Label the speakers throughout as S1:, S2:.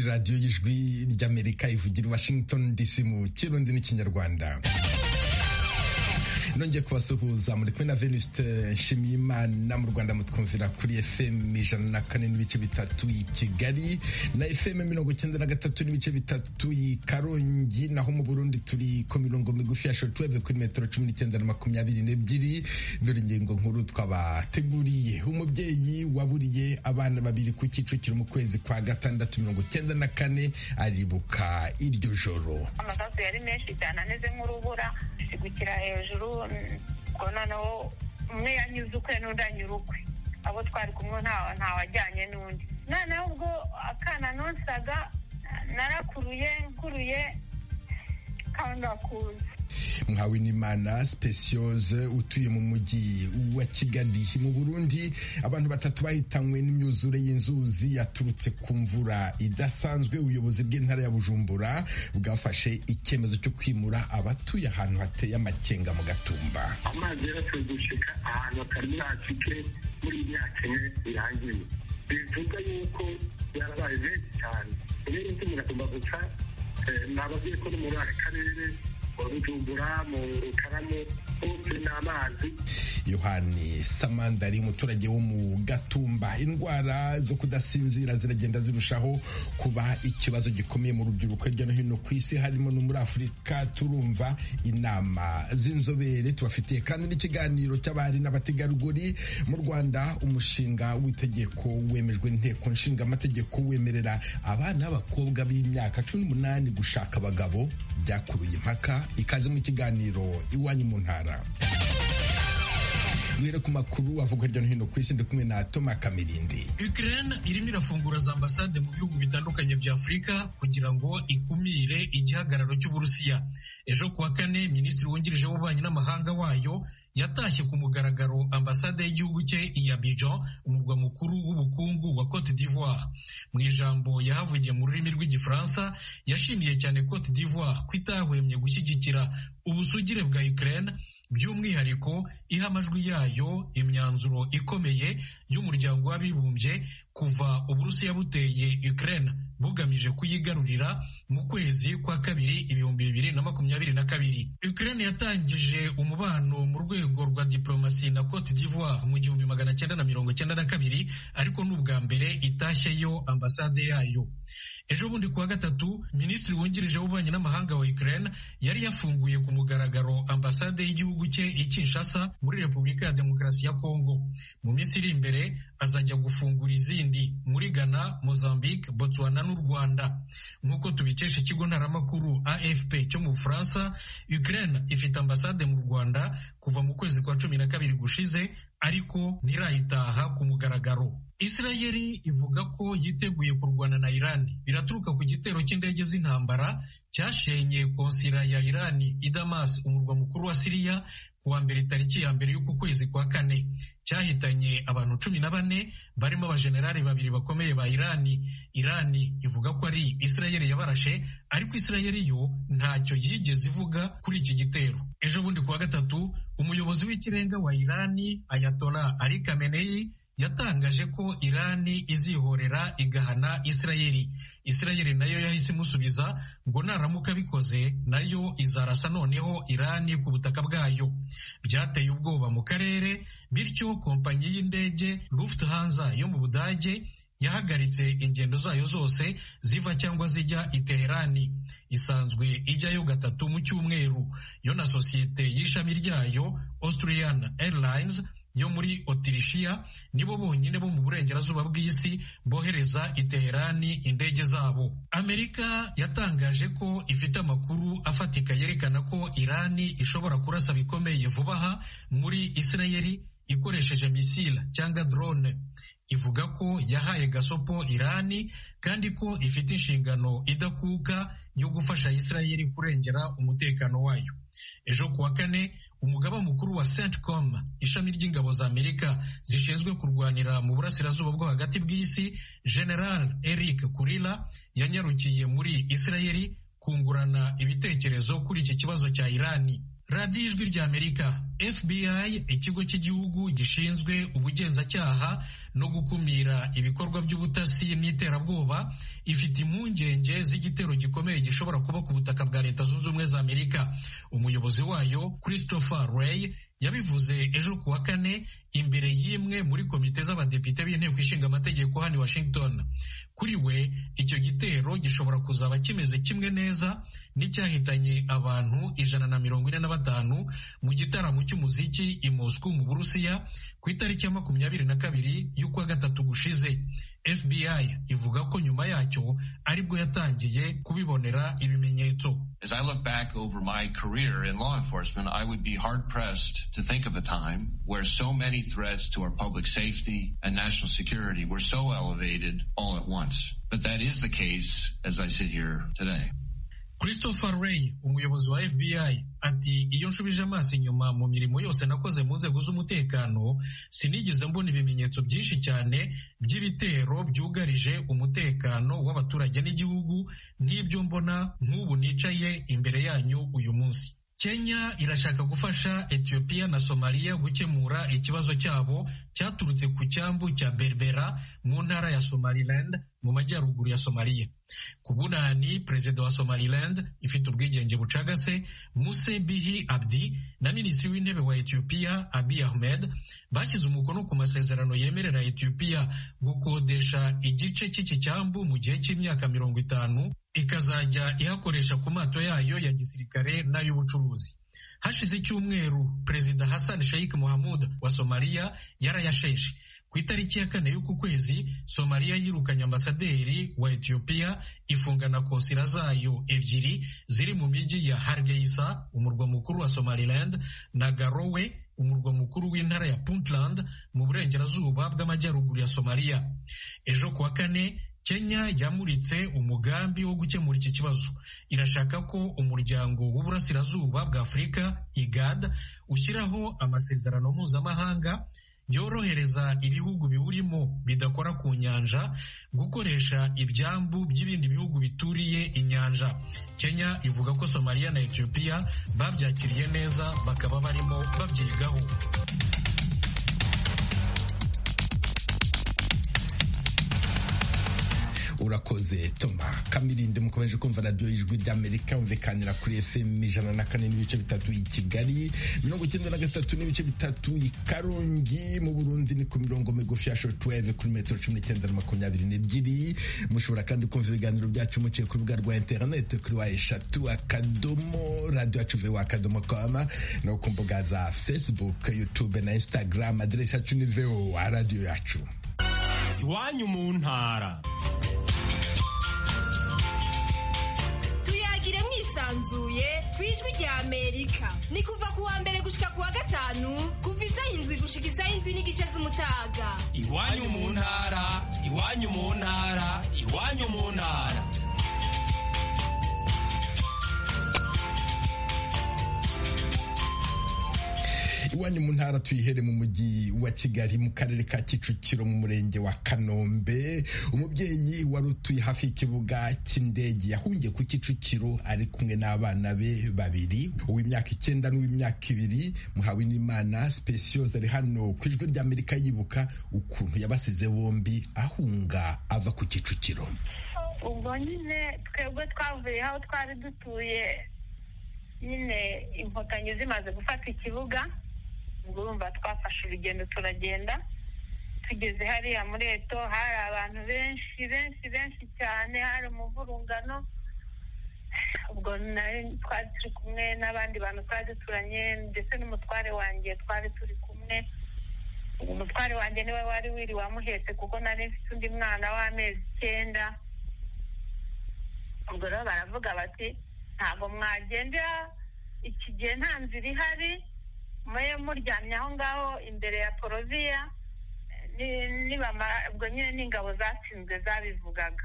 S1: radiyo y'ijwi ry'amerika ivugira i washington dc mu kirundi n'ikinyarwanda nongeye kubasuhuza muri kumwe na venuste nshimiyimana mu rwanda mutwumvira kuri fm ijana na kane n'ibice bitatu i kigali na fm mirongo icyenda na gatatu n'ibice bitatu i karongi naho mu burundi turi ku mirongo migufi ya shotweve kuri metero cumi n'icyenda na makumyabiri n'ebyiri dore ingingo nkuru twabateguriye umubyeyi waburiye abana babiri ku kicukiro mu kwezi kwa gatandatu mirongo icyenda na kane aribuka iryo joro
S2: amasasu yari menshi cyane ameze nk'urubura sigukira hejuru ubwo noneho umwe yanyuze ukwe n'undi anyura ukwe abo twari kumwe ntawajyanye n'undi noneho ubwo akana nonsaga narakuruye nkuruye kangakuza
S1: mwawinimana speciose utuye mu mujyi wa kigali mu burundi abantu batatu bahitanywe n'imyuzure y'inzuzi yaturutse ku mvura idasanzwe ubuyobozi bw'intara ya bujumbura bwafashe icyemezo cyo kwimura abatuye ahantu hateye amakenga mu gatumba
S3: amazi yaratuye gushika ahantu atari yacike muri imyaka ine birangiye bivuga yuko yarabaye benshi cyane rero iby'umugatumba gusa ni abagiye ko no muri aka karere bujumbura mu rukaramu hose ni amazi
S1: yohani samanda ari umuturage wo mu gatumba indwara zo kudasinzira ziragenda zirushaho kuba ikibazo gikomeye mu rubyiruko hirya no hino ku isi harimo no muri afurika turumva inama z'inzobere tubafitiye kandi n'ikiganiro cy'abari n'abategarugori mu rwanda umushinga w'itegeko wemejwe inteko nshinga amategeko wemerera abana b'abakobwa b'imyaka cumi n'umunani gushaka abagabo byakuruye impaka ikaze mu kiganiro iwanyu mu ntara duhere ku makuru avuga hirya no hino ku isi ndi kumwe na Toma Kamirindi.
S4: Ukraine irimo irafungura za ambasade mu bihugu bitandukanye bya Afurika kugira ngo ikumire igihagararo cy'Uburusiya. Ejo kuwa kane minisitiri wungirije w'ububanyi n'amahanga wayo yatashye ku mugaragaro ambasade y'igihugu cye i Abidjan umurwa mukuru w'ubukungu wa Cote d'Ivoire. Mu ijambo yahavugiye mu rurimi rw'igifaransa yashimiye cyane Cote d'Ivoire ko itahwemye gushyigikira ubusugire bwa Ukraine by'umwihariko iha amajwi yayo imyanzuro ikomeye y'umuryango w'abibumbye kuva uburusiya buteye Ukraine bugamije kuyigarurira mu kwezi kwa kabiri ibihumbi bibiri na makumyabiri na kabiri Ukraine yatangije umubano mu rwego rwa diplomasi na Cote d'Ivoire mu gihumbi magana cyenda na mirongo cyenda na kabiri ariko ni ubwa mbere itashyeyo ambasade yayo ejo bundi kuwa gatatu minisitiri wungirije w'ububanyi n'amahanga wa Ukraine yari yafunguye ku mugaragaro ambasade y'igihugu cye i Kinshasa muri Repubulika ya Demokarasi ya Kongo mu minsi iri imbere azajya gufungura izindi muri Ghana, Mozambique, Botswana n'u Rwanda nk'uko tubikesha ikigo ntaramakuru AFP cyo mu Bufaransa Ukraine ifite ambasade mu Rwanda kuva mu kwezi kwa cumi na kabiri gushize ariko ntirayitaha ku mugaragaro Israeli ivuga ko yiteguye kurwana na Irani biraturuka ku gitero cy'indege z'intambara cyashenye konsira ya Irani i Damas umurwa mukuru wa Siriya kuwa mbere tariki ya mbere y'uku kwezi kwa kane cyahitanye abantu cumi na bane barimo abajenerali babiri bakomeye ba Irani Irani ivuga ko ari Israeli yabarashe ariko Israeli yo ntacyo yigeze ivuga kuri iki gitero ejo bundi kuwa gatatu umuyobozi w'ikirenga wa Irani Ayatollah Ali Khamenei yatangaje ko irani izihorera igahana isirayeli isirayeli nayo yahise imusubiza ngo naramuka bikoze nayo izarasa noneho irani ku butaka bwayo byateye ubwoba mu karere bityo kompanyi y'indege Lufthansa yo mu budage yahagaritse ingendo zayo zose ziva cyangwa zijya i Teherani isanzwe ijyayo gatatu mu cyumweru yo na sosiyete y'ishami ryayo Austrian Airlines yo muri otirishiya nibo bonyine bo mu burengerazuba bw'isi bohereza i Teherani indege zabo amerika yatangaje ko ifite amakuru afatika yerekana ko irani ishobora kurasa bikomeye vuba aha muri isirayeli ikoresheje misile cyangwa drone ivuga ko yahaye gasopo irani kandi ko ifite inshingano idakuka yo gufasha isirayeli kurengera umutekano wayo ejo kuwa kane umugaba mukuru wa centcom ishami ry'ingabo za amerika zishinzwe kurwanira mu burasirazuba bwo hagati bw'isi general eric kurila yanyarukiye muri isirayeli kungurana ibitekerezo kuri iki kibazo cya irani radiyo ijwi rya amerika fbi ikigo cy'igihugu gishinzwe ubugenzacyaha no gukumira ibikorwa by'ubutasi n'iterabwoba ifite impungenge z'igitero gikomeye gishobora kuba ku butaka bwa leta zunze ubumwe za amerika umuyobozi wayo christopher ray yabivuze ejo ku wa kane imbere y'imwe muri komite z'abadepite b'inteko ishinga amategeko hano i washington kuri we icyo gitero gishobora kuzaba kimeze kimwe neza n'icyahitanye abantu ijana na mirongo ine na batanu mu gitaramo cy'umuziki i Moscow mu burusiya ku itariki ya makumyabiri na kabiri y'ukwa gatatu gushize fbi ivuga ko nyuma yacyo aribwo yatangiye kubibonera ibimenyetso
S5: As I look back over my career in law enforcement, I would be hard pressed to think of a time where so many threats to our public safety and national security were so elevated all at once. But that is the case as I sit here today.
S4: christopher ray umuyobozi wa fbi ati iyo nshubije amaso inyuma mu mirimo yose nakoze mu nzego z'umutekano sinigeze mbona ibimenyetso byinshi cyane by'ibitero byugarije umutekano w'abaturage n'igihugu nk'ibyo mbona nk'ubu nicaye imbere yanyu uyu munsi kenya irashaka gufasha etiyopiya na somaliya gukemura ikibazo cyabo cyaturutse ku cyambu cya berbera mu ntara ya somaliland mu majyaruguru ya somaliya ku bunani perezida wa somaliland ifite ubwigenge bucagase muse bihi abdi na minisitiri w'intebe wa etiyopiya abi ahmed bashyize umukono ku masezerano yemerera etiyopiya gukodesha igice cy'iki cyambu mu gihe cy'imyaka mirongo itanu ikazajya ihakoresha ku mato yayo ya gisirikare n'ay'ubucuruzi hashize icyumweru perezida hassan sheikh muhamud wa somaliya yarayasheshe ku itariki ya kane y'uku kwezi somaliya yirukanye ambasaderi wa etiyopiya ifunga na konsira zayo ebyiri ziri mu mijyi ya hargeisa umurwa mukuru wa somaliland na garowe umurwa mukuru w'intara ya puntland mu burengerazuba bw'amajyaruguru ya somaliya ejo kuwa kane kenya yamuritse umugambi wo gukemura iki kibazo irashaka ko umuryango w'uburasirazuba bwa afurika igad ushyiraho amasezerano mpuzamahanga byorohereza ibihugu biwurimo bidakora ku nyanja gukoresha ibyambu by'ibindi bihugu bituriye inyanja kenya ivuga ko somaliya na etiyopiya babyakiriye neza bakaba barimo babyigaho
S1: urakoze toma kamirinde mukomeje kumva radiyo y'ijwi ry'amerika yumvikanira kuri fm ijana na kane n'ibice bitatu i kigali mirongo icyenda na gatatu n'ibice bitatu i karongi mu burundi ni ku mirongo migufi ya shortwave kuri metero cumi n'icyenda na makumyabiri n'ebyiri mushobora kandi kumva ibiganiro byacu muciye ku rubuga rwa interineti kuri wa eshatu akadomo radiyo yacu vewa akadomo kama no ku mbuga za facebook youtube na instagram aderesi yacu ni vewa radiyo yacu
S6: iwanyu mu ntara
S7: tuyagire mwisanzuye ku ijwi rya amerika ni kuva ku wa mbere gushika ku wa gatanu kuva isaha indwi gushika isaha indwi n'igice z'umutaga
S6: iwanyu mu ntara iwanyu mu ntara iwanyu mu ntara
S1: iwanyu mu ntara tuyihere mu mujyi wa kigali mu karere ka kicukiro mu murenge wa kanombe umubyeyi wari utuye hafi y'ikibuga cy'indege yahungiye ku kicukiro ari kumwe n'abana be babiri uw'imyaka icyenda n'uw'imyaka ibiri muhawe n'imana speciose ari hano ku ijwi ry'amerika yibuka ukuntu yabasize bombi ahunga ava ku kicukiro
S2: ubwo nyine twebwe twavuye aho twari dutuye nyine inkotanyi zimaze gufata ikibuga ubwo urumva twafashe urugendo turagenda tugeze hariya muri eto hari abantu benshi benshi benshi cyane hari umuvurungano ubwo nari twari turi kumwe n'abandi bantu twari duturanye ndetse n'umutware wanjye twari turi kumwe umutware wanjye niwe wari wiriwe amuhetse kuko nari mfite undi mwana w'amezi icyenda ubwo rero baravuga bati ntabwo mwagendera iki gihe nta nzira ihari mube muryamye aho ngaho imbere ya poroviya ubwo nyine n'ingabo zatsinzwe zabivugaga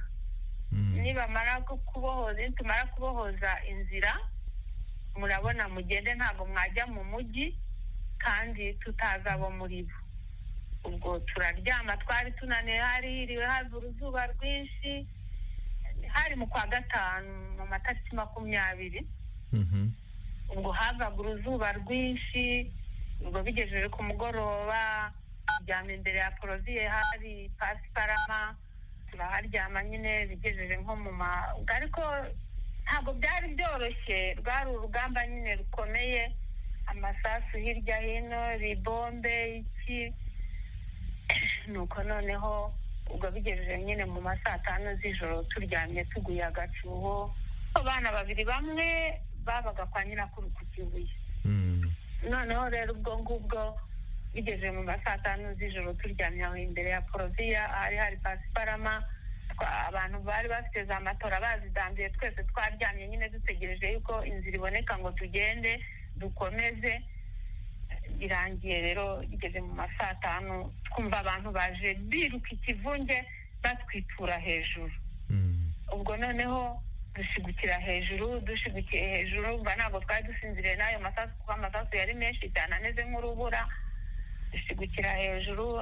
S2: nibamara kubohoza nitumara kubohoza inzira murabona mugende ntabwo mwajya mu mujyi kandi tutazi abo muri bo ubwo turaryama twari tunaniwe hari hiriwe hava uruzuba rwinshi hari mu kwa gatanu mu matariki makumyabiri ubwo havaga uruzuba rwinshi ubwo bigejeje ku mugoroba turyama imbere ya poroviye hari pasiparama turaharyama nyine bigejeje nko mu ma ariko ntabwo byari byoroshye rwari urugamba nyine rukomeye amasasu hirya hino ribombe iki nuko noneho ubwo bigejeje nyine mu ma saa tanu z'ijoro turyamye tuguye agacuho abana babiri bamwe babaga kwa nyirakuru ku kibuye noneho rero ubwo ngubwo bigejeje mu ma saa tanu z'ijoro turyamye aho imbere ya poroviya hari hari pasiparama abantu bari bafite za matora bazidambiye twese twaryamye nyine dutegereje yuko inzira iboneka ngo tugende dukomeze birangiye rero bigeze mu ma saa tanu twumva abantu baje biruka ikivunge batwitura hejuru ubwo noneho dushigukira hejuru dushigukiye hejuru mva ntabwo twari dusinziriye n'ayo masasu kuko amasasu yari menshi cyane ameze nk'urubura dushigukira hejuru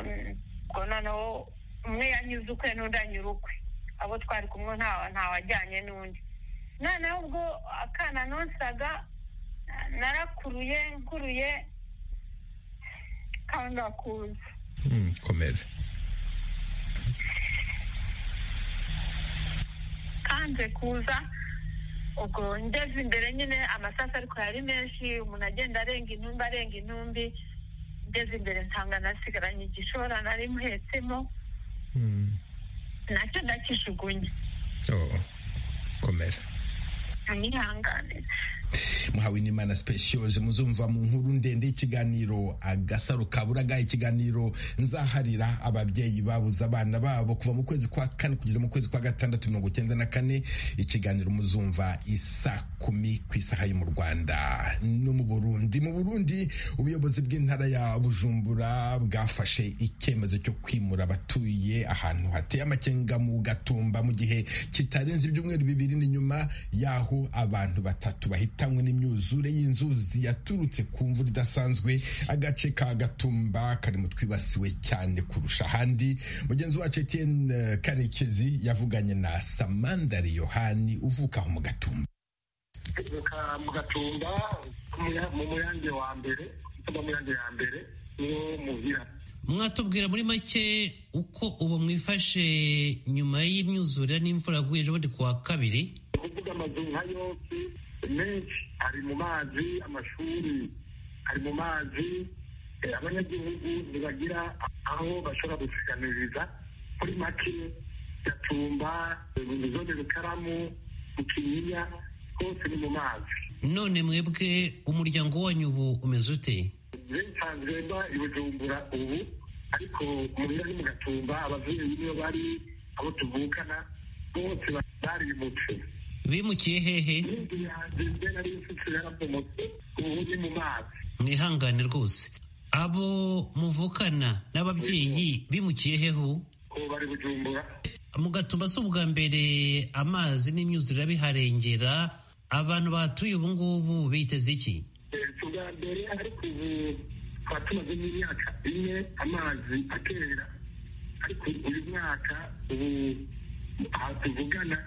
S2: ubwo noneho umwe yanyuze ukwe n'undi anyura ukwe abo twari kumwe ntawajyanye n'undi noneho ubwo akana nonsaga narakuruye nkuruye kandi akuze
S1: komera
S2: kanze kuza ubwo ngeze imbere nyine amasasu ariko yari menshi umuntu agenda arenga intumbi arenga intumbi ngeze imbere nsanga nasigaranye igishora nari muhetsemo nacyo ndakijugunye
S1: komera
S2: nihanganira
S1: muhawe n'imana speciose muzumva mu nkuru ndende y'ikiganiro agasaro kaburaga ikiganiro nzaharira ababyeyi babuze abana babo kuva mu kwezi kwa kane kugeza mu kwezi kwa gatandatu mirongo icyenda na kane ikiganiro muzumva isa kumi ku isaha yo mu rwanda no mu burundi mu burundi ubuyobozi bw'intara ya bujumbura bwafashe icyemezo cyo kwimura abatuye ahantu hateye amakenga mu gatumba mu gihe kitarenze ibyumweru bibiri n'inyuma y'aho abantu batatu bahitanywe n'imyuka imyuzure y'inzuzi yaturutse ku mvura idasanzwe agace ka gatumba kari mu twibasiwe cyane kurusha ahandi mugenzi wacu Etienne karekezi yavuganye na samandari yohani uvuka aho mu gatumba
S3: tuvuka mu gatumba mu muyange wa mbere cyangwa muyange ya mbere niwo muhira
S8: mwatubwira muri make uko ubu mwifashe nyuma y'imyuzure n'imvura yaguye ejobundi ku wa kabiri
S3: ni ukuvuga amazu nka yose menshi ari mu mazi amashuri ari mu mazi abanyagihugu ntibagira aho bashobora gusiganiriza muri make gatumba zone rukaramu mukinyinya hose ni mu mazi
S8: none mwebwe umuryango wanyu ubu umeze ute
S3: nsanzwe mba i bujumbura ubu ariko umurira ni mu gatumba ababyeyi niyo bari abo tuvukana bose barimutse
S8: bimukiye hehe
S3: inzu yanjye mbe nari mfite yarabomotse ubu ni mu mazi
S8: mwihangane rwose abo muvukana n'ababyeyi bimukiye hehe ubu
S3: ubu bari bujumbura
S8: mu gatumba si ubwa mbere amazi n'imyuzure biharengera abantu batuye ubu ngubu biteze iki
S3: si ubwa mbere ariko ubu twaba tumaze n'imyaka ine amazi atera ariko uyu mwaka ubu aha tuvugana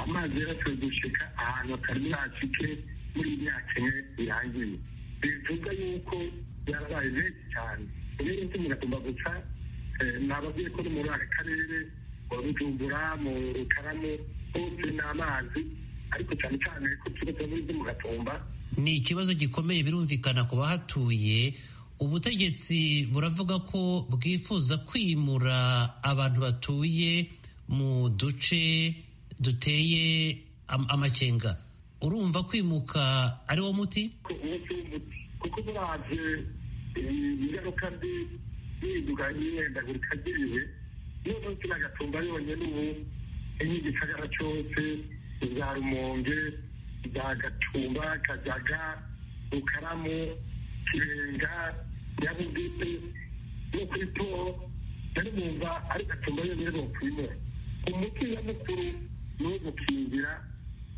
S3: amazi yarasabwe gushika ahantu atari yacike muri iyi myaka ine irangiye bivuga yuko yarabaye menshi cyane rero tumugomba gusa nababwiye ko no muri aka karere mu bujumbura mu rukaramu hose ni amazi ariko cyane cyane ko turetse muri byo mu gatumba
S8: ni ikibazo gikomeye birumvikana ku bahatuye ubutegetsi buravuga ko bwifuza kwimura abantu batuye mu duce duteye am- amakenga urumva kwimuka ari wo muti
S3: ko uwo si umuti kuko murabye ingaruka mbi yihinduka n'imyendagurika ry'ibihe niyo munsi n'agatumba yonyine ubu nk'igisagara cyose za rumonge za gatumba kajaga rukaramu kirenga nyabugete no kuri po nari numva ari gatumba yonyine bokwimura umuti nyamukuru ni uwo gukingira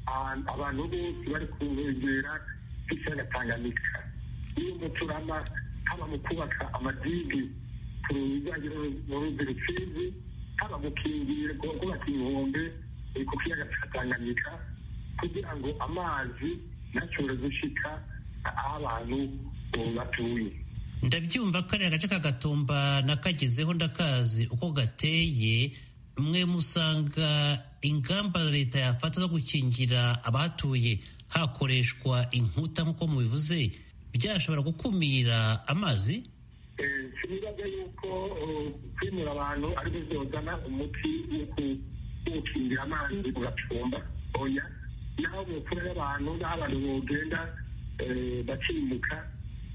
S3: abantu- abantu bose bari ku nkengera z'ikiyaga tanganyika iyo umuturama haba mu kubaka amadigi ku bijyanye mu ruzi rusizi haba mu kingira kubaka inkombe eh, ku kiyaga cya tanganyika kugira ngo amazi ntashobore gushika aho abantu batuye
S8: ndabyumva kariya gace kagatumba nakagezeho ndakazi uko gateye mwe musanga ingamba leta yafata zo gukingira abahatuye hakoreshwa inkuta nk'uko mubivuze byashobora gukumira amazi
S3: sinibaga yuko kwimura abantu ari bizozana umuti wo gukingira amazi mu gacumba oya naho mu mfura y'abantu naho abantu bogenda bakimuka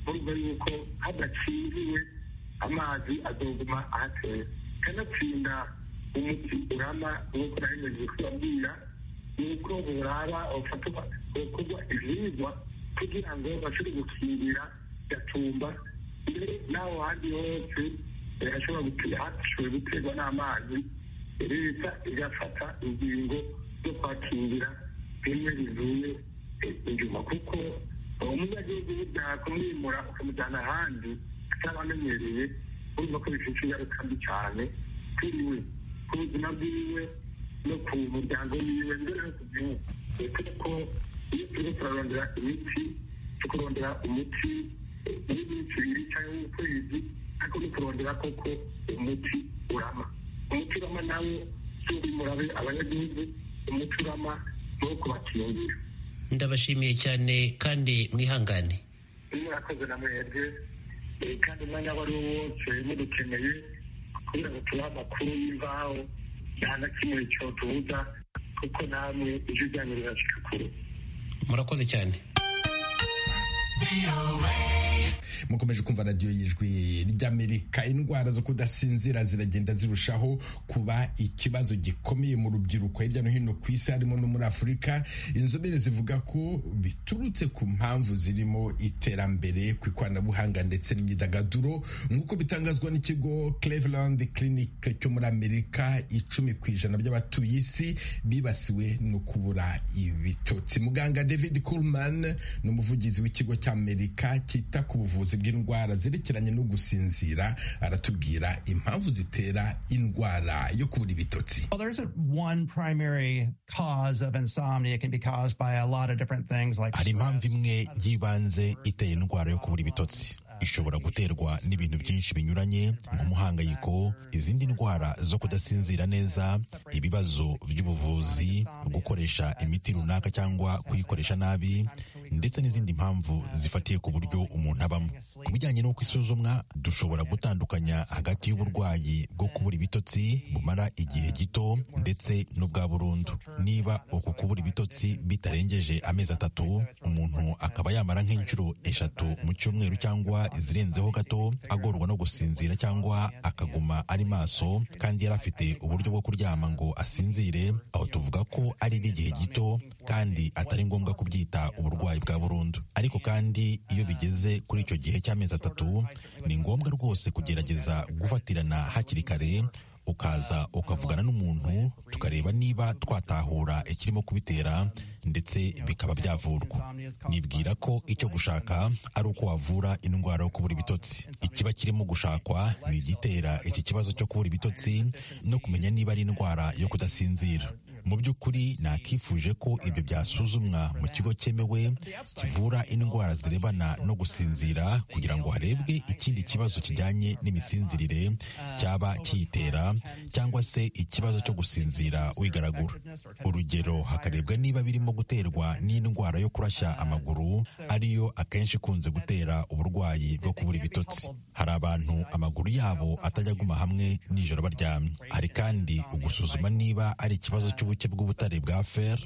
S3: urumva yuko hadakingiriwe amazi azoguma ahateye kanatsinda umuti urama nk'uko nahemeje kubabwira ni uko buraba ufatwa gukorwa ibyigwa kugira ngo bashobore gukingira gatumba mbere n'aho handi hose hashobora hashoboye guterwa n'amazi leta igafata ingingo zo kwakingira bimwe bivuye inyuma kuko umunyagihugu yakumwimura ukamujyana ahandi atabamenyereye urumva ko bifite ingaruka mbi cyane kuri we ku buzima bwiwe no ku muryango wiwe mbere no ku gihugu uretse ko iyo turimo turarondera imiti tukurondera umuti n'iminsi ibiri cyangwa ukwezi ariko no kurondera koko umuti urama umuti urama nawe si ubimurabe abanyagihugu umuti urama ni wo kubakingira
S8: ndabashimiye cyane kandi mwihangane
S3: murakoze na mwebwe kandi umwanya wari wo wose mudukeneye kugira ngo tubahe amakuru y'imvaho nta na kimwe cyotubuza kuko namwe ijwi ryanyu rirashika kure
S8: murakoze cyane
S1: mukomeje kumva radiyo y'ijwi ry'amerika indwara zo kudasinzira ziragenda zirushaho kuba ikibazo gikomeye mu rubyiruko hirya no hino ku isi harimo no muri afurika inzobere zivuga ko biturutse ku mpamvu zirimo iterambere ku ikoranabuhanga ndetse n'imyidagaduro nk'uko bitangazwa n'ikigo cleveland clinic cyo muri amerika icumi ku ijana by'abatuye isi bibasiwe no kubura ibitotsi muganga david coolman ni umuvugizi w'ikigo cy'amerika cyita ku buvuzi ubuvuzi bw'indwara zerekeranye no gusinzira aratubwira impamvu zitera indwara yo kubura ibitotsi
S9: hari impamvu imwe y'ibanze itera indwara yo kubura ibitotsi ishobora guterwa n'ibintu byinshi binyuranye nk'umuhangayiko izindi ndwara zo kudasinzira neza ibibazo by'ubuvuzi gukoresha imiti runaka cyangwa kuyikoresha nabi ndetse n'izindi mpamvu zifatiye ku buryo umuntu abamo ku bijyanye n'uko isuzumwa dushobora gutandukanya hagati y'uburwayi bwo kubura ibitotsi bumara igihe gito ndetse n'ubwa burundu niba uku kubura ibitotsi bitarengeje amezi atatu umuntu akaba yamara nk'inshuro eshatu mu cyumweru cyangwa izirenzeho gato agorwa no gusinzira cyangwa akaguma ari maso kandi yari afite uburyo bwo kuryama ngo asinzire aho tuvuga ko ari n'igihe gito kandi atari ngombwa kubyita uburwayi bwa burundu ariko kandi iyo bigeze kuri icyo gihe cy'amezi atatu ni ngombwa rwose kugerageza gufatirana hakiri kare ukaza ukavugana n'umuntu tukareba niba twatahura ikirimo kubitera ndetse bikaba byavurwa nibwira ko icyo gushaka ari uko wavura indwara yo kubura ibitotsi ikiba kirimo gushakwa ni igitera iki kibazo cyo kubura ibitotsi no kumenya niba ari indwara yo kudasinzira mu by'ukuri nakifuje ko ibyo byasuzumwa mu kigo cyemewe kivura indwara zirebana no gusinzira kugira ngo harebwe ikindi kibazo kijyanye n'imisinzirire cyaba kiyitera cyangwa se ikibazo cyo gusinzira wigaragura urugero hakarebwa niba birimo guterwa n'indwara yo kurashya amaguru ariyo akenshi ikunze gutera uburwayi bwo kubura ibitotsi hari abantu amaguru yabo atajya aguma hamwe nijoro baryamye hari kandi ugusuzuma niba ari ikibazo cy'ubu ubuke bw'ubutare bwa fer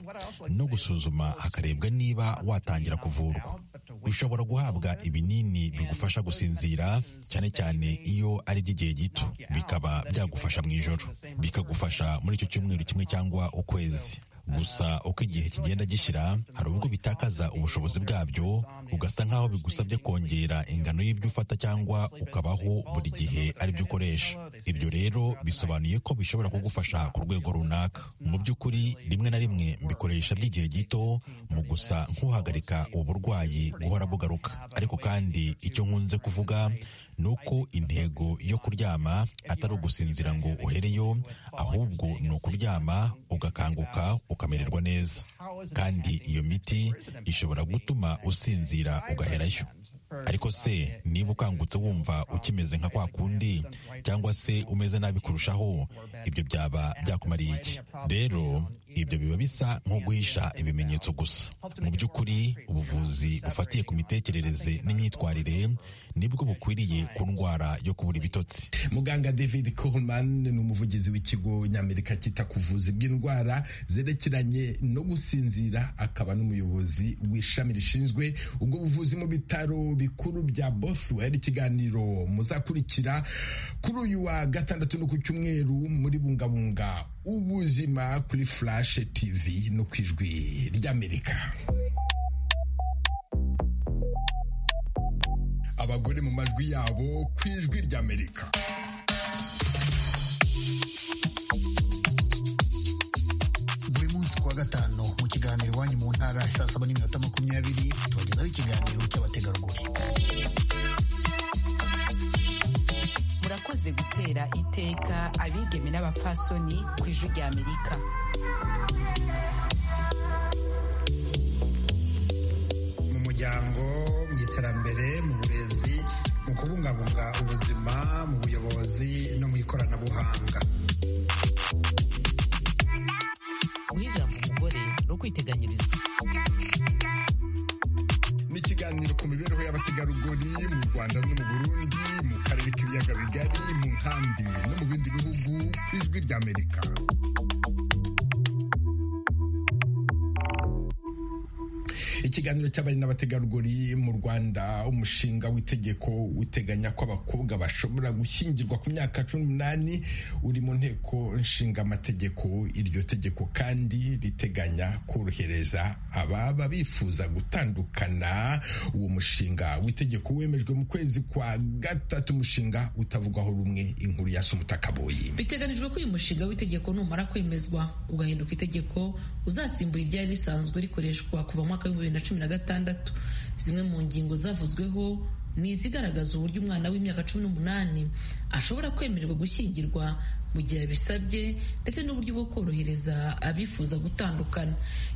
S9: no gusuzuma hakarebwa niba watangira kuvurwa ushobora guhabwa ibinini bigufasha gusinzira cyane cyane iyo ari iby'igihe gito bikaba byagufasha mu ijoro bikagufasha muri icyo cyumweru kimwe cyangwa ukwezi gusa uko igihe kigenda gishyira hari ubwo bitakaza ubushobozi bwabyo ugasa nk'aho bigusabye kongera ingano y'ibyo ufata cyangwa ukabaho buri gihe aribyo ukoresha ibyo rero bisobanuye ko bishobora kugufasha ku rwego runaka mu by'ukuri rimwe na rimwe mbikoresha by'igihe gito mu gusa nk'uhagarika uburwayi guhora bugaruka ariko kandi icyo nkunze kuvuga ni uko intego yo kuryama atari ugusinzira ngo uhereyo ahubwo ni ukuryama ugakanguka ukamererwa neza kandi iyo miti ishobora gutuma usinzira ugaherayo ariko se niba ukangutse wumva ukimeze nka kwa kundi cyangwa se umeze nabi kurushaho ibyo byaba byakumariye iki rero ibyo biba bisa nko guhisha ibimenyetso gusa mu by'ukuri ubuvuzi bufatiye ku mitekerereze n'imyitwarire nibwo bukwiriye ku ndwara yo kubura ibitotsi
S1: muganga david coleman ni umuvugizi w'ikigo nyamerika cyita ku buvuzi bw'indwara zerekeranye no gusinzira akaba n'umuyobozi w'ishami rishinzwe ubwo buvuzi mu bitaro bikuru bya boswell ikiganiro muzakurikira kuri uyu wa gatandatu no ku cyumweru muri bungabunga ubuzima kuri flash tv no ku ijwi ry'amerika abagore mu majwi yabo ku ijwi ry'amerika
S10: buri munsi kuwa gatanu mu kiganiro iwanyu mu ntara saa saba n'iminota makumyabiri tubagezaho ikiganiro cy'abategarugori
S11: murakoze gutera iteka abigeme n'abapfasoni ku ijwi ry'amerika
S12: mu muryango mu iterambere mu burezi mu kubungabunga ubuzima mu buyobozi no mu ikoranabuhanga
S13: guhirira mu mugore no kwiteganyiriza
S1: ni ikiganiro ku mibereho y'abategarugori mu rwanda no mu burundi mu karere k'ibiyaga bigari mu nkambi no mu bindi bihugu ku ijwi ry'amerika ikiganiro cy'abari n'abategarugori mu rwanda umushinga w'itegeko uteganya ko abakobwa bashobora gushyingirwa ku myaka cumi n'umunani uri mu nteko nshinga amategeko iryo tegeko kandi riteganya korohereza ababa bifuza gutandukana uwo mushinga w'itegeko wemejwe mu kwezi kwa gatatu umushinga utavugwaho rumwe inkuru ya sumutakaboyi
S14: biteganijwe ko uyu mushinga w'itegeko numara kwemezwa ugahinduka itegeko uzasimbura iryari risanzwe rikoreshwa kuva mu mwaka w'ibihumbi na cumi na gatandatu zimwe mu ngingo zavuzweho ni izigaragaza uburyo umwana w'imyaka cumi n'umunani ashobora kwemererwa gushyingirwa mu gihe abisabye ndetse n'uburyo bwo korohereza abifuza gutandukana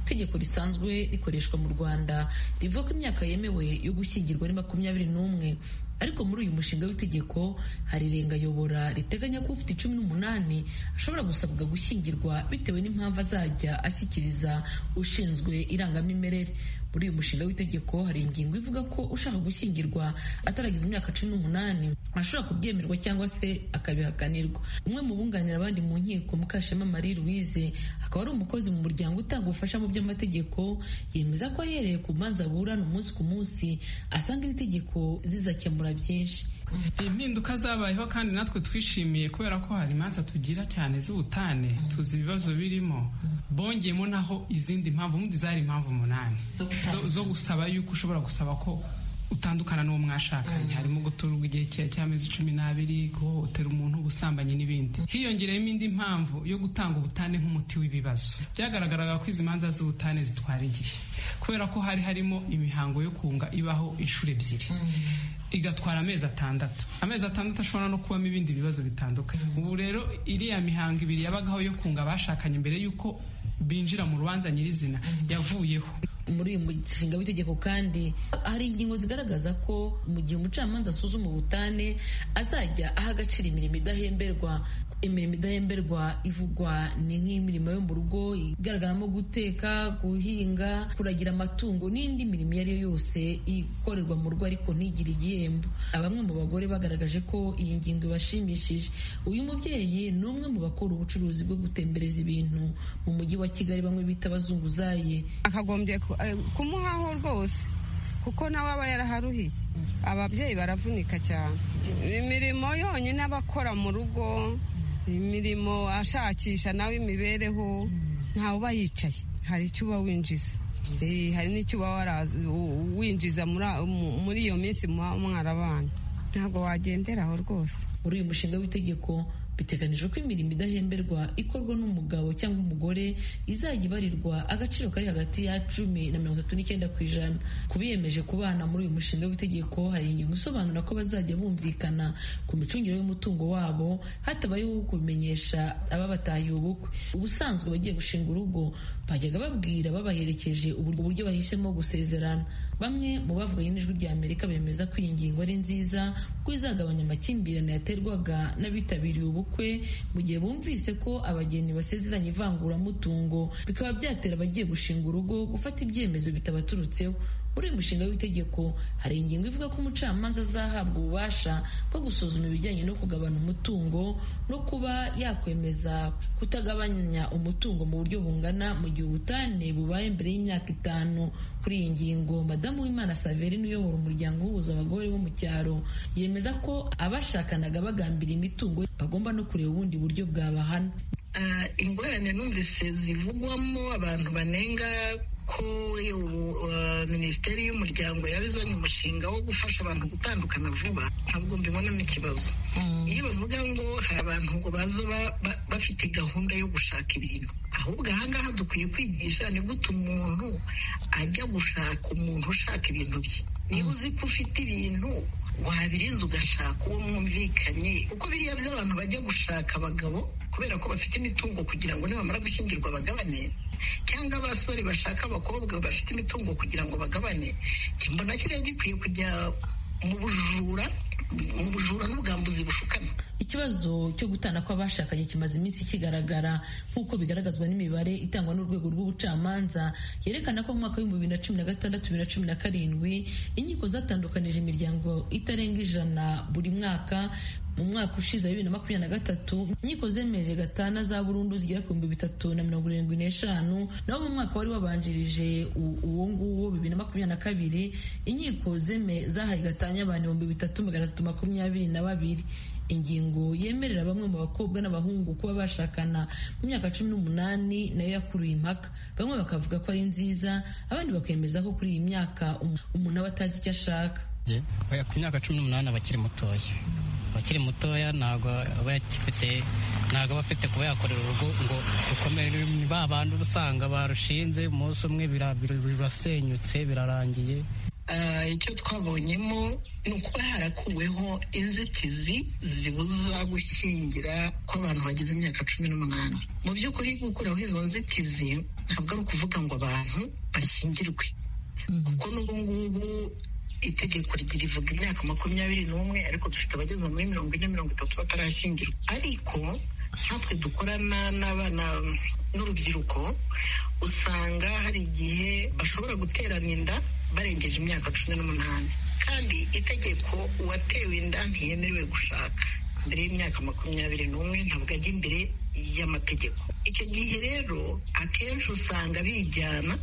S14: itegeko risanzwe rikoreshwa mu rwanda rivuga ko imyaka yemewe yo gushyingirwa ari makumyabiri n'umwe ariko muri uyu mushinga w'itegeko hari irengayobora riteganya ko ufite cumi n'umunani ashobora gusabwa gushyingirwa bitewe n'impamvu azajya ashyikiriza ushinzwe irangamimerere muri uyu mushinga w'itegeko hari ingingo ivuga ko ushaka gushyingirwa ataragize imyaka cumi n'umunani ashobora kubyemerwa cyangwa se akabihakanirwa umwe mu bunganira abandi mu nkiko mukashema marie louise akaba ari umukozi mu muryango utanga ubufasha mu by'amategeko yemeza ko ahereye ku manza aburana umunsi ku munsi asanga iri tegeko zizakemura byinshi
S15: impinduka zabayeho kandi natwe twishimiye kubera ko hari imanza tugira cyane z'ubutane tuzi ibibazo birimo bongeyemo naho izindi mpamvu ubundi zari impamvu umunani zo gusaba yuko ushobora gusaba ko utandukana n'uwo mwashakanye harimo guturwa igihe cy'amezi cumi n'abiri guhohotera umuntu ubusambanyi n'ibindi hiyongereyemo indi mpamvu yo gutanga ubutane nk'umuti w'ibibazo byagaragaraga ko izi manza z'ubutane zitwara igihe kubera ko hari harimo imihango yo kunga ibaho inshuro ebyiri igatwara amezi atandatu amezi atandatu ashobora no kubamo ibindi bibazo bitandukanye ubu rero iriya mihango ibiri yabagaho yo kunga abashakanye mbere y'uko binjira mu rubanza nyirizina yavuyeho
S14: muri uyu mushinga w'itegeko kandi hari ingingo zigaragaza ko mu gihe umucamanza asuzuma ubutane azajya aha agaciro imirimo idahemberwa imirimo idahemberwa ivugwa ni nk'imirimo yo mu rugo igaragaramo guteka guhinga kuragira amatungo n'indi mirimo iyo ari yo yose ikorerwa mu rugo ariko ntigire igihembo bamwe mu bagore bagaragaje ko iyi ngingo ibashimishije uyu mubyeyi ni umwe mu bakora ubucuruzi bwo gutembereza ibintu mu mujyi wa kigali bamwe bita abazunguzaye
S16: akagombye kumuhaho rwose kuko nawe aba yaraharuhiye ababyeyi baravunika cyane imirimo yonyine abakora mu rugo imirimo ashakisha nawe imibereho ntawe uba yicaye hari icyo uba winjiza hari n'icyo uba winjiza muri iyo minsi mwarabana ntabwo wagenderaho rwose
S14: muri uyu mushinga w'itegeko biteganijwe ko imirimo idahemberwa ikorwa n'umugabo cyangwa umugore izajya ibarirwa agaciro kari hagati ya cumi na mirongo itatu n'icyenda ku ijana ku biyemeje kubana muri uyu mushinga w'itegeko hari ingingo isobanura ko bazajya bumvikana ku micungire y'umutungo wabo hatabayeho kubimenyesha ababatahiye ubukwe ubusanzwe abagiye gushinga urugo bajyaga babwira babaherekeje uburyo bahisemo gusezerana bamwe mu bavuganye n'ijwi rya amerika bemeza ko iyi ngingo ari nziza kuko izagabanya amakimbirane yaterwaga n'abitabiriye ubukwe mu gihe bumvise ko abageni basezeranye ivanguramutungo bikaba byatera abagiye gushinga urugo gufata ibyemezo bitabaturutseho muri uyu mushinga w'itegeko hari ingingo ivuga ko umucamanza azahabwa ububasha bwo gusuzuma ibijyanye no kugabana umutungo no kuba yakwemeza kutagabanya umutungo mu buryo bungana mu gihe ubutane bubaye mbere y'imyaka itanu kuri iyi ngingo madamu w'imana saverine uyobora umuryango uhuza abagore bo mu cyaro yemeza ko abashakanaga bagambira imitungo bagomba no kureba ubundi buryo bwabahana
S17: ingorane numvise zivugwamo abantu banenga ko minisiteri y'umuryango yazanye umushinga wo gufasha abantu gutandukana vuba ntabwo mbibonamo ikibazo iyo bavuga ngo hari abantu ngo baza bafite gahunda yo gushaka ibintu ahubwo ahangaha dukwiye kwigisha ni gute umuntu ajya gushaka umuntu ushaka ibintu bye niba uzi ko ufite ibintu wabirinze ugashaka uwo mwumvikanye kuko biriya by'abantu bajya gushaka abagabo kubera ko bafite imitungo kugira ngo nibamara gushyingirwa bagabane cyangwa abasore bashaka abakobwa bafite imitungo kugira ngo bagabane mbona kiriya gikwiye kujya mu bujura mu bujura n'ubwambuzi bushukana
S14: ikibazo cyo gutana kw'abashakanye kimaze iminsi kigaragara nk'uko bigaragazwa n'imibare itangwa n'urwego rw'ubucamanza yerekana ko mu mwaka w'ibihumbi bibiri na cumi na gatandatu bibiri na cumi na karindwi inkiko zatandukanije imiryango itarenga ijana buri mwaka mu mwaka ushize wa bibiri na makumyabiri na gatatu inkiko zemereje gatana za burundu zigera ku bihumbi bitatu na mirongo irindwi n'eshanu naho mu mwaka wari wabanjirije uwo nguwo bibiri na makumyabiri na kabiri inkiko zeme zahaye gatanya abantu ibihumbi bitatu magana atatu makumyabiri na babiri ingingo yemerera bamwe mu bakobwa n'abahungu kuba bashakana mu myaka cumi n'umunani nayo yakuruye impaka bamwe bakavuga ko ari nziza abandi bakemeza ko kuri iyi myaka umuntu aba atazi icyo ashaka
S18: ku myaka cumi n'umunani aba akiri mutoya abakiri mutoya ntabwo aba agifite ntabwo aba afite kuba yakorera urugo ngo rukomere ni ba bantu usanga barushinze umunsi umwe birasenyutse birarangiye
S17: icyo twabonyemo ni ukuba harakuweho inzitizi zibuza gushyingira kw'abantu bageze imyaka cumi n'umunani mu by'ukuri gukuraho izo nzitizi ntabwo ari ukuvuga ngo abantu bashyingirwe kuko n'ubu ngubu itegeko rivuga imyaka makumyabiri n'umwe ariko dufite abageze muri mirongo ine mirongo itatu batarashyingirwa ariko natwe dukorana n'abana n'urubyiruko usanga hari igihe bashobora guterana inda barengeje imyaka cumi n'umunani kandi itegeko uwatewe inda ntiyemerewe gushaka mbere y'imyaka makumyabiri n'umwe ntabwo ajya imbere y'amategeko icyo gihe rero akenshi usanga bijyana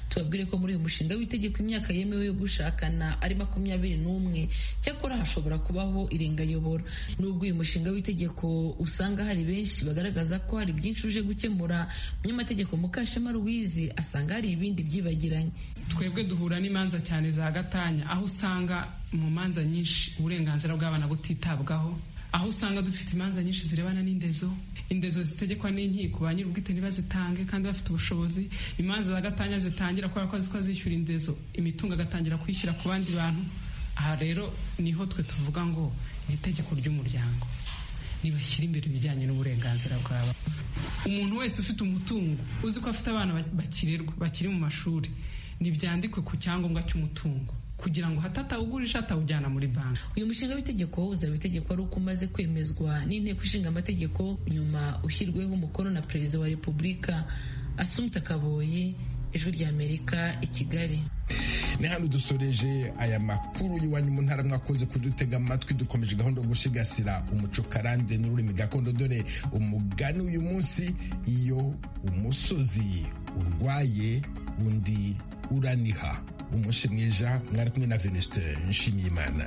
S14: tubabwire ko muri uyu mushinga w'itegeko imyaka yemewe yo gushakana ari makumyabiri n'umwe cyakora hashobora kubaho irengayobora nubwo uyu mushinga w'itegeko usanga hari benshi bagaragaza ko hari byinshi uje gukemura umunyamategeko mukashema ruwizi asanga hari ibindi byibagiranye
S15: twebwe duhura n'imanza cyane za gatanya aho usanga mu manza nyinshi uburenganzira bw'abana butitabwaho aho usanga dufite imanza nyinshi zirebana n'indezo indezo zitegekwa n'inkiko ba nyir'ubwite ntibazitange kandi bafite ubushobozi imanza za gatanya zitangira kubera ko zikora zishyura indezo imitungo agatangira kwishyira ku bandi bantu aha rero niho twe tuvuga ngo itegeko ry'umuryango ntibashyire imbere ibijyanye n'uburenganzira bwabo umuntu wese ufite umutungo uzi ko afite abana bakirerwa bakiri mu mashuri ntibyandikwe ku cyangombwa cy'umutungo kugira ngo hatatawugurisha atawujyana muri banki
S14: uyu mushinga w'itegeko uzaba itegeko ari uko umaze kwemezwa n'inteko ishinga amategeko nyuma ushyirweho umukono na perezida wa repubulika asumta kaboyi ijwi rya amerika i kigali
S1: ni hano dusoreje aya makuru y'iwanyu mu ntara mwakoze kudutega amatwi dukomeje gahunda yo gusigasira umuco karande n'ururimi gakondo dore umugani uyu munsi iyo umusozi urwaye undi uraniha umushe mwiza mwari kumwe na venuste nshimiyimana